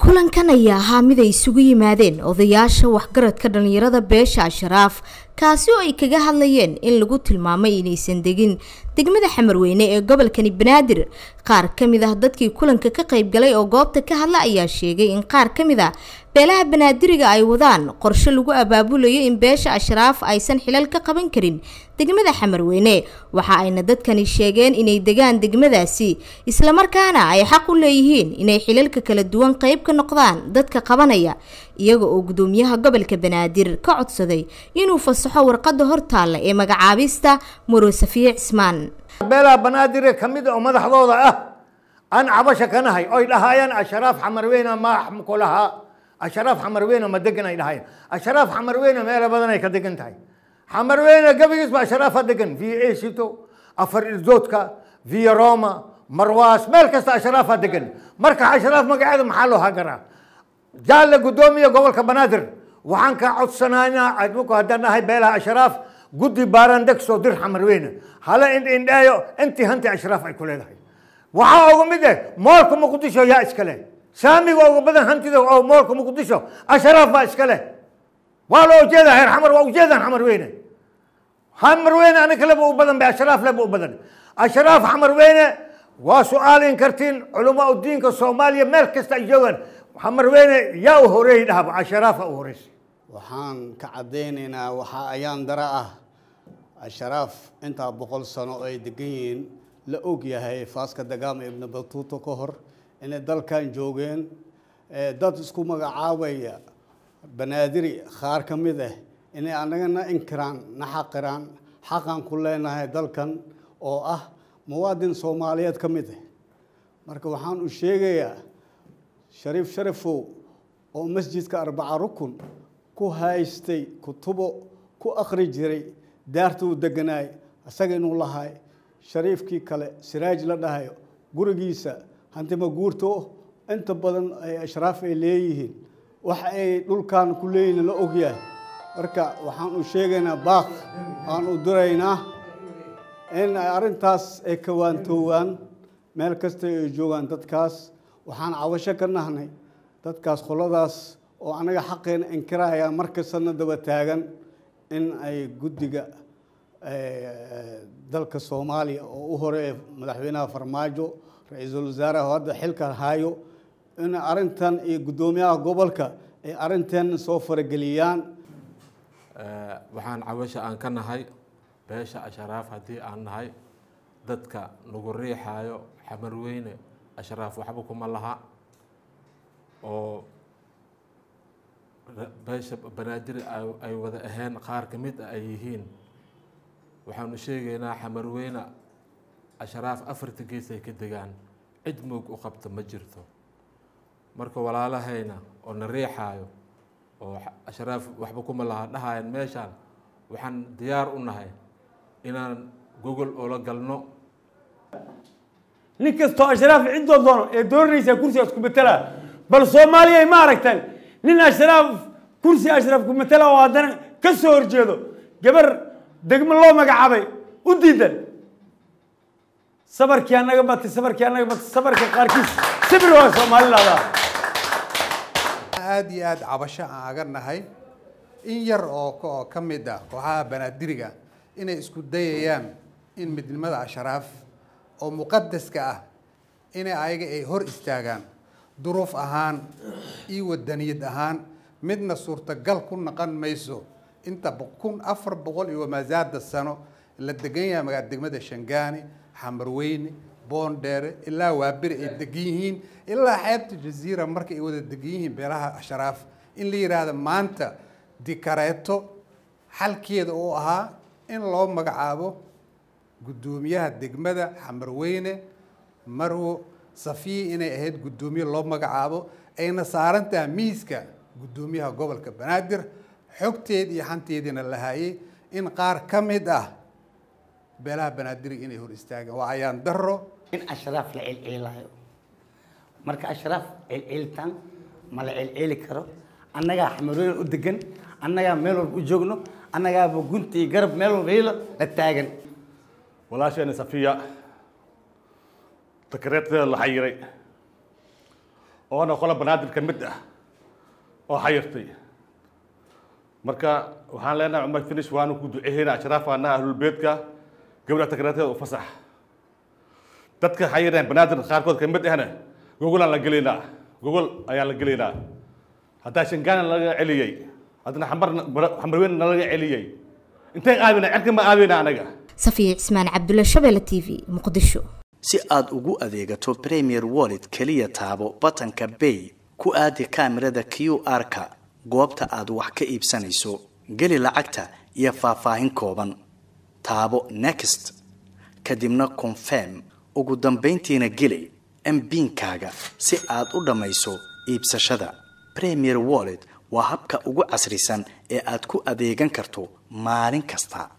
kulankan ayaa ahaa mid ay isugu yimaadeen odayaasha waxgaradka dhalinyarada beesha asharaaf kaasi oo ay kaga hadlayeen in lagu tilmaamay inaysan degin degmada xamarweyne ee gobolkani banaadir qaar ka mid ah dadkii kulanka ka qayb galay oo goobta ka hadla ayaa sheegay in qaar ka mid ah beelaha banaadiriga ay wadaan qorshe lagu abaabulayo in beesha ashraaf aysan xilal ka qaban karin degmada xamarweyne waxa ayna dadkani sheegeen inay degaan degmadaasi islamarkaana ay xaq u leeyihiin inay xilalka kala duwan qayb ka noqdaan dadka qabanaya iyaga oo gudoomiyaha gobolka banaadir ka codsaday inuu fasaxo warqada hortaalla ee magacaabista muro safiye cismaan beelaha banaadire ka mid oo madaxdooda ah aan cabasha ka nahay oy dhahaayaan ashraaf xamarweyne ma ku lahaa ashraaf xamarweyne ma degan ay dhahaayaan ashraaf xamarweyne meelo badan ay ka degan tahay xamarweyne gabigiis ba ashraafa degan via esito afar irdoodka via roma marwaas meel kasta ashraafa degan marka ashraaf magaceeda maxaa loo hagaraa jaalle gudoomiya gobolka banaadir waxaan ka codsanaynaa adinku haddaan nahay beelaha ashraaf guddi baarandeg soo dir xamarweyne hala indhindheeyo intii hanti ashraaf ay ku leedahay waxaa ugu mid eh moolka muqdisho yaa iska leh saamiga ugu badan hantida oo moolka muqdisho ashraaf baa iska leh waa loo ujeedaa heer xamar waa ujeedaan xamarweyne xamarweyne ani kaleba u badan be ashraaf leba u badan ashraaf xamarweyne waa su-aalin kartiin culamaa udiinka soomaaliya meel kasta ay joogaan xamarweyne yaa u horeeyey dhahaba ashraafa u horeysay waxaan ka caddaynaynaa waxaa ayaan dara ah asharaaf intaa boqol sano oo ay degan yihiin la og yahay faaska dagaama ibna batuuto ka hor inay dalkan joogeen dad isku magacaabaya banaadiri qaar ka mid ah inay annagana inkiraan na xaqiraan xaqan ku leenahay dalkan oo ah muwaadin soomaaliyeed ka mid ah marka waxaan u sheegayaa shariif sharafow oo masjidka arbaca rukun ku haystay kutubo ku akhri jiray daarta uu deganaay isaga inuu lahay shariifkii kale siraaj la dhahayo gurigiisa hantima guurto inta badan ay ashraaf ay leeyihiin wax ay dhulkan ku leeyihin la ogyahay marka waxaan u sheegaynaa baaq aan u diraynaa in ay arrintaas ay kawaantoowaan meel kasta ay joogaan dadkaas waxaan cabasho ka nahnay dadkaas qoladaas oo anaga xaqeena inkiraya markastana daba taagan in ay guddiga dalka soomaaliya oo u horeeya madaxweynaha farmaajo ra-iisul wasaaraha hadda xilka haayo in arrintan iyo guddoomiyaha gobolka ay arrintan soo farageliyaan waxaan cabasha aan ka nahay beesha ashraaf haddii aan nahay dadka nagu riixaayo xamarweyne ashraaf waxba kuma laha oo beesha banaadir ay wada ahayn qaar ka mid a ay yihiin waxaanu sheegaynaa xamarweyne ashraaf afarta gees ay ka degaan cid moog u qabta ma jirto marka walaalahayna oo na riixaayo oo ashraaf waxba kuma laha dhahayan meeshaan waxaan diyaar u nahay inaan gogol oola galno nin kastoo ashraaf ciddoo doono ee doonanaysaa kursigaas ku matela bal soomaaliya ma aragtaan nin ashraaf kursi ashraaf ku matela oo haddana ka soo horjeedo gabar degmo loo magacaabay u diidan sabarkii anaga batay sabarkii anaga batay sabarka qaarkiis sabir waa soomaalilaadaa aada iyo aada cabasho aan aga nahay in yar oo oo ka mid ah kooxaha banaadiriga inay isku dayayaan in midnimada ashraaf oo muqadaska ah inay ayaga ay hor istaagaan duruuf ahaan iyo wadaniyad ahaan midna suurtagal ku naqon mayso inta kun afar boqol iyo wamaasaada sano la degan yahay magaa degmada shangaani xamarweyne boondheere ilaa waaberi ay degan yihiin ilaa xeebta jaziira marka ay wada degan yihiin beelaha ashraaf in la yidhaahdo maanta dikareeto xalkeeda oo ahaa in loo magacaabo guddoomiyaha degmada xamarweyne marwo safiya inay ahayd guddoomiye loo magacaabo ayna saarantaha miiska guddoomiyaha gobolka banaadir xogteed iyo xanteediina la hayay in qaar ka mid ah beelaha banaadiriga inay hor istaagaan waa ayaan daro in ashraaf la celceelayo marka ashraaf celceelitaan ma la celceeli karo annagaa xamarweyne u degan annagaa meel walba u joogno annagaaba gunta iyo garab meel walba hilo la taagan walaasheena safiya takareedteeda la xayiray oona qola banaadir ka mid ah oo xayirtay marka waxaan leenahay cumar finish waanu ku duceynaa ashraafaana ahlulbeedka gabdha takrateeda u fasax dadka xayireen banaadir qaarkood ka mid ahna gogolaan la gelaynaa gogol ayaan la gelaynaa haddaa shangaana laga celiyey haddana xamar xamarweyn nalaga celiyey inteen aabina cerka ma aabina anaga safiya cismaan cabdulle shabeelle t v muqdisho si aad ugu adeegato premier wallet keliya taabo batanka bay ku aadi kaamirada q r-ka goobta aad wax ka iibsanayso geli lacagta iyo faahfaahin kooban taabo next kadibna confirm ugu dambayntiina geli mbiinkaaga si aad u dhammayso iibsashada premier wallet waa habka ugu casrisan ee aad ku adeegan karto maalin kasta